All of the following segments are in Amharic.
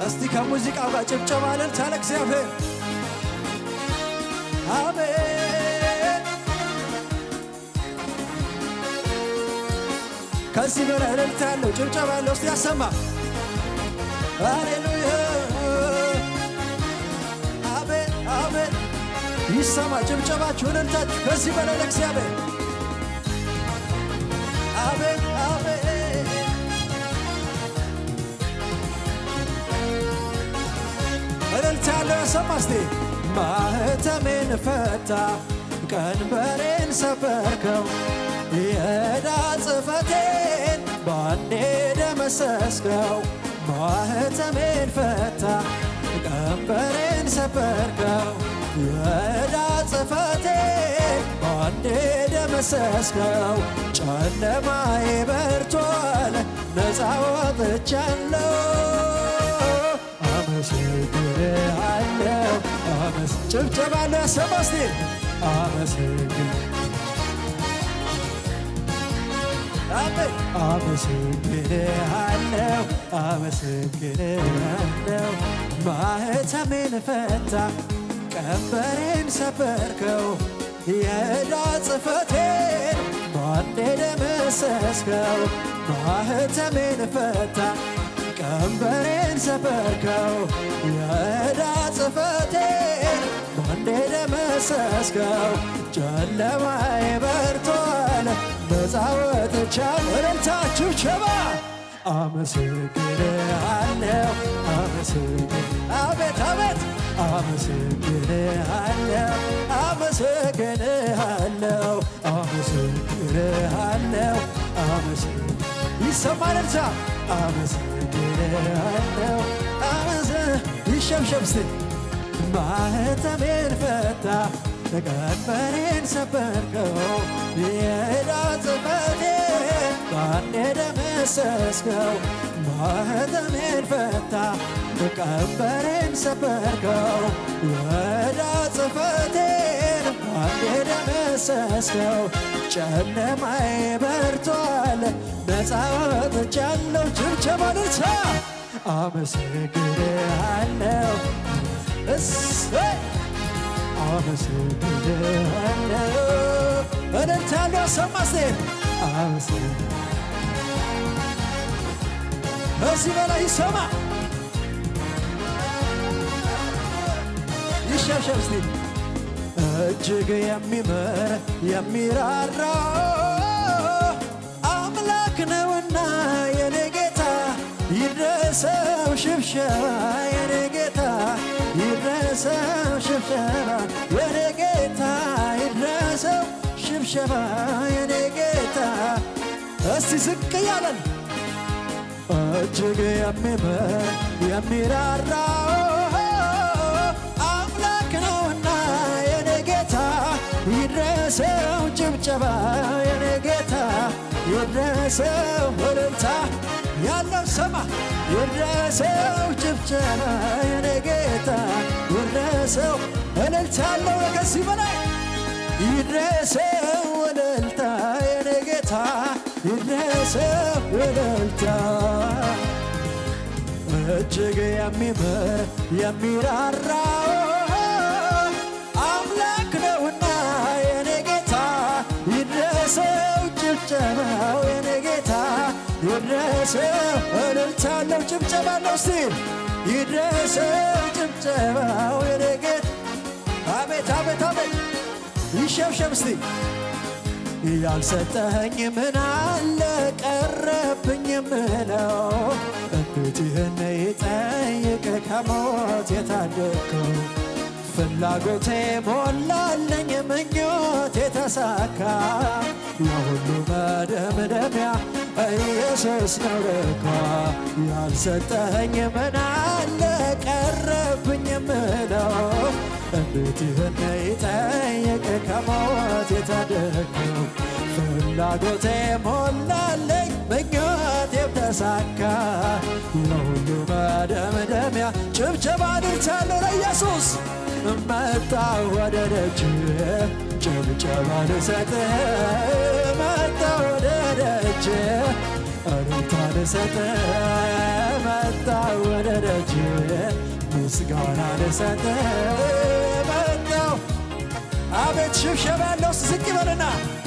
እስቲ ከሙዚቃው ጋር ጭብጨባ እልልታ ለእግዚአብሔር አሜን። ከዚህ በላይ እልልታ ያለው ጭብጨባ ያለው እስቲ ያሰማ። ሃሌሉያ አሜን አሜን። ይሰማ ጭብጨባችሁ እልልታችሁ ከዚህ በላይ ለእግዚአብሔር አሜን አሜን። እልልታ ያለው ያሰማ እስቲ ማህተሜን ፈታ ቀንበሬን ሰበርከው የዕዳ ጽሕፈቴን ባንዴ ደመሰስከው ማህተሜን ፈታ ቀንበሬን ሰበርከው የዕዳ ጽሕፈቴን ባንዴ ደመሰስከው ጨለማዬ በርቷል ነፃ ወጥቻለሁ አመሰግንሃለሁ አመስ ጭብጨባ ለሰማ እስቲ አመሰግን አሜን አመሰግንሃለሁ አመሰግንሃለሁ ማህተሜን ፈታ ቀንበሬን ሰበርከው የዕዳ ጽሕፈቴን ባንዴ ደመሰስከው ማህተሜን ፈታ ቀንበሬን ሰበርከው የዕዳ ጽሕፈቴን ባንዴ ደመሰስከው ጨለማዬ በርቷል ነፃ ወጥቻለሁ እልልታችሁ ቸባ አመሰግንሃለሁ አመሰግን አቤት አቤት አመሰግንሃለሁ አመሰግንሃለሁ አመሰግንሃለሁ አመሰግን ይሰማል እልልታ አመሰግንሃለሁ አመሰ ይሸብሸብ እስቲ ማህተሜን ፈታ ቀንበሬን ሰበርከው የዕዳ ጽሕፈቴን ባንዴ ደመሰስከው ማህተሜን ፈታ ቀንበሬን ሰበርከው የዕዳ ጽሕፈቴን ባንዴ ደመሰስከው ጨለማዬ በርቷል ነፃ ወጥቻለሁ ጭብጨባ ልልታ አመሰግንሃለሁ እሰይ አመሰግንሃለሁ እልልታለሁ ሰማ እስቲ አመሰግን ከዚህ በላይ ይሰማ ይሸብሸብ እስቲ እጅግ የሚምር የሚራራ አምላክ ነውና የኔ ጌታ ይድረሰው ሽብሸባ የኔ ጌታ ይድረሰው ሽብሸባ የኔ ጌታ ይድረሰው ሽብሸባ የኔ ጌታ እስቲ ዝቅ እያለን እጅግ የሚምር የሚራራ አምላክ ነውና የኔ ጌታ ይድረሰው ጭብጨባ የኔ ጌታ ይድረሰው እልልታ ያለው ሰማ ይድረሰው ጭብጨባ የኔ ጌታ ይድረሰው እልልታ ያለው ከዚህ በላይ ይድረሰው እልልታ የኔ ጌታ ይድረሰው እልልታ እጅግ የሚምር የሚራራ አምላክ ነውና የኔ ጌታ ይድረሰው ጭብጨባው የኔ ጌታ ይድረሰው እልልታ አለው ጭብጨባ አለው እስቲ ይድረሰው ጭብጨባው የኔ ጌታ አቤት አቤት አቤት ይሸብሸብ እስቲ ያልሰጠኸኝ ምን አለ ቀረብኝ የምለው እንዴት ይህን ይጠይቅ ከሞት የታደግከው ፍላጎቴ ሞላለኝ ምኞት የተሳካ የሁሉ መደምደሚያ ኢየሱስ ነው ለካ ያልሰጠኸኝ ምን አለ ቀረብኝ የምለው እንዴት ይህን ይጠይቅ ከሞት የታደግከው ፍላጎቴ ሞላለኝ ምኞቴም ተሳካ የሁሉ መደምደሚያ ጭብጨባ ድርቻለሁ ለኢየሱስ መጣ ወደ ደጅ ጭብጨባ ልሰጥህ መጣ ወደ ደጅ እልልታ ልሰጥ መጣ ወደ ደጅ ምስጋና ልሰጥ መጣው አቤት ሽብሸባ ያለው ዝቅ ይበልና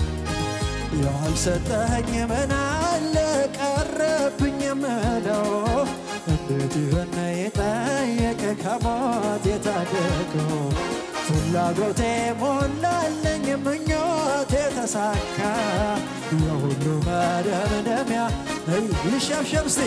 ያልሰጠኝ ምን አለ ቀረብኝ የምለው እንዴት ይህን የጠየቀ ከሞት የታደገው ፍላጎቴ ሞላለኝ ምኞቴ ተሳካ የሁሉ መደምደሚያ ይሸብሸብ እስቲ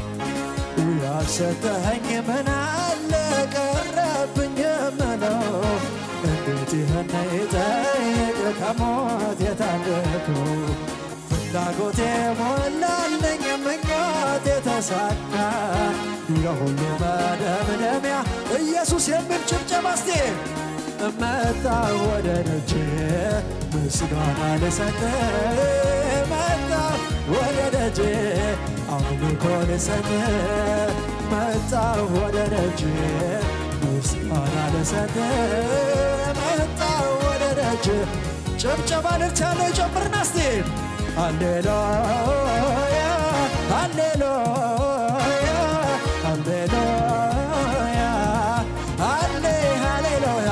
ያልሰጠኸኝ ምን አለ ቀረብኝ የምለው እንዴት ይህን የጠየቀ ከሞት የታደገው ፍላጎቴ ሞላለኝ ምኞቴ ተሳካ የሁሉ መደምደሚያ ኢየሱስ የሚል ጭብጨባ እስቲ መጣ ወደ ደጅ ምስጋና ልሰጥ መጣ ወደ ደጅ አምልኮ ልሰጥ መጣ ወደ ደጅ ምስጋና ልሰጥ መጣ ወደ ደጅ ጭብጨባ ልልት ያለው ጨምርና እስቲ ሃሌሉያ ሃሌሉያ ሃሌሉያ ሃሌ ሃሌሉያ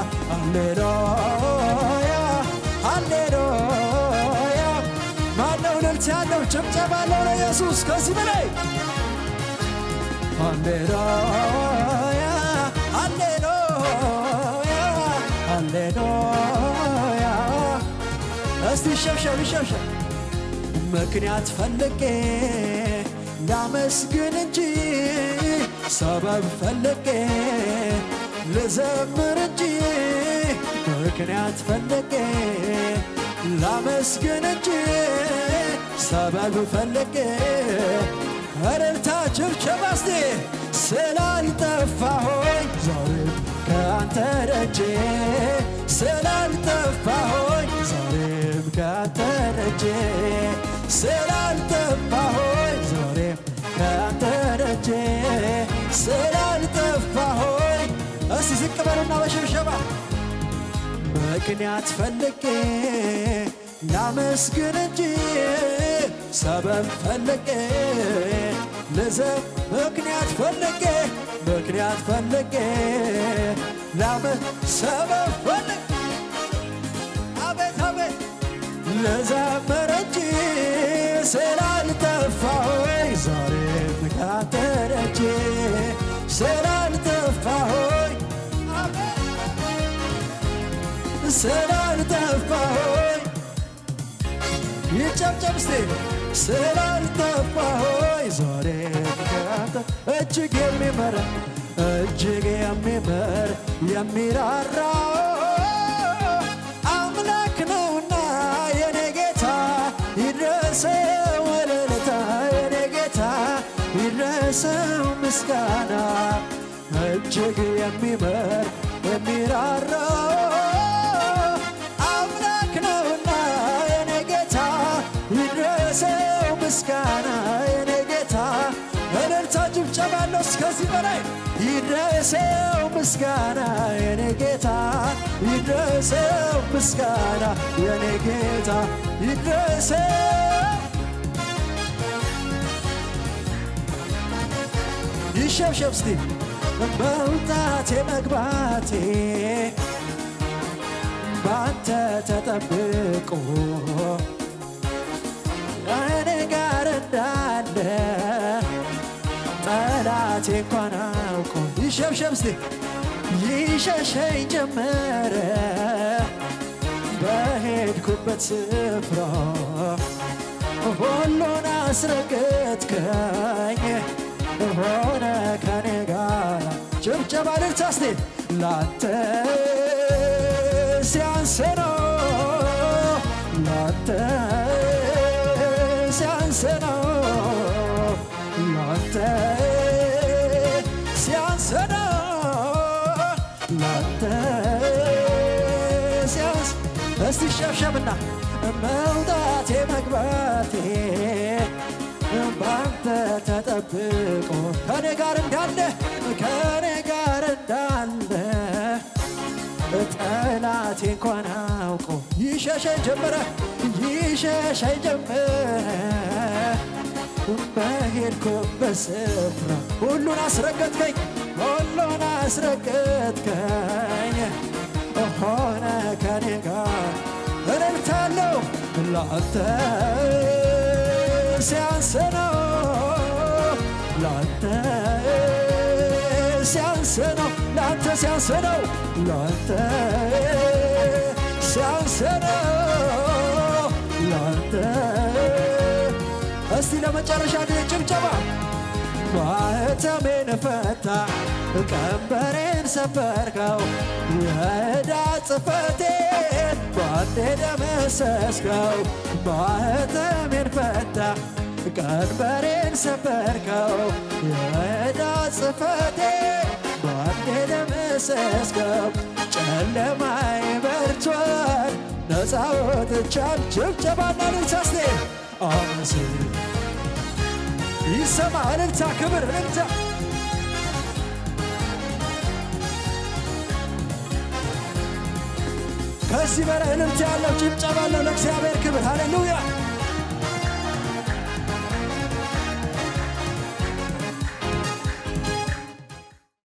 ሃሌሉያ ሃሌሉያ ማነው ልልት ያለው ጭብጨባ አለው ለኢየሱስ ከዚህ በላይ ሃሌሉያ ሃሌሉያ ሃሌሉያ እስቲ ይሸብሸብ ይሸብሸብ ምክንያት ፈልጌ ላመስግን እንጂ ሰበብ ፈልጌ ልዘምር እንጂ ምክንያት ፈልጌ ላመስግን እንጂ ሰበብ ፈልጌ እልልታ ጭብጨባ እስቲ ስላልጠፋሆኝ ዛሬም ከአንተ ደጄ ስላልጠፋሆኝ ዛሬም ከአንተ ደጄ ስላልጠፋሆኝ ዛሬም ከአንተ ደጄ ስላልጠፋሆኝ እስቲ ዝቅ በሉና በሽብሸባ ምክንያት ፈልጌ ላመስግን እንጂ ሰበብ ፈልጌ ልዘ ምክንያት ፈልጌ ምክንያት ፈልጌ ላመ ሰበብ ፈልጌ አቤት አቤት ልዘምር እንጂ ስላልጠፋሆኝ ዛሬም ካንተ ደጄ ስላልጠፋሆኝ ስላልጠፋሆኝ ይጨብጨብ እስቲ ስላልጠፋሆኝ ዛሬም ካንተ እጅግ የሚመር እጅግ የሚምር የሚራራ አምላክ ነውና የኔ ጌታ ይድረሰው እልልታ የኔ ጌታ ይድረሰው ምስጋና እጅግ የሚምር የሚራራ አምላክ ነውና የኔ ጌታ ይድረሰው ምስጋና የኔ ጌታ እልልታ ጭብጨባ አለው እስከዚህ በላይ ይድረሰው ምስጋና የኔ ጌታ ይድረሰው ምስጋና የኔ ጌታ ይድረሰው ይሸብሸብ እስቲ መውጣቴ መግባቴ ባንተ ተጠብቆ እኔ ጋር እንዳለ ጠላቴ እንኳን አውቆ ይሸብሸብ እስቲ ይሸሸኝ ጀመረ በሄድኩበት ስፍራ ሁሉን አስረገጥከኝ ሆነ ከኔ ጋር ጭብጨባ ልልታ እስቲ ላንተ ሲያንስ ነው ላንተ ሲያንስ ነው ላንተ ሲያንስ ነው ላንተ ሲያንስ እስቲ ሸብሸብና መውጣቴ መግባቴ ባንተ ተጠብቆ ከኔ ጋር እንዳለ ከኔ ጋር እንዳለ ጠላቴ እንኳን አውቆ ይሸሸኝ ጀመረ ይሸሸኝ ጀመረ በሄድኩበት ስፍራ ሁሉን አስረገጥከኝ ሁሉን አስረገጥከኝ ሆነ ከኔ ጋር እልልታለሁ ላንተ ሲያንስ ነው ላንተ ሲያንስ ነው ላንተ ሲያንስ ነው ላንተ ሲያንስ ነው ላንተ እስቲ ለመጨረሻ ጊዜ ጭብጨባ ማኅተሜን ፈታ ቀንበሬን ሰበርከው የዕዳ ጽሕፈቴን ባንዴ ደመሰስከው ማኅተሜን ፈታ ቀንበሬን ሰበርከው የዕዳ ጽሕፈቴን ባንዴ ደመሰስከው ጨለማይ በርቷል ነፃ ወጥቻል ጭብጨባና ልልሳስቴ አመስል ይሰማ እልልታ ክብር እልልታ ከዚህ በላይ እልልታ ያለው ጭብጨባ አለው ለእግዚአብሔር ክብር ሃሌሉያ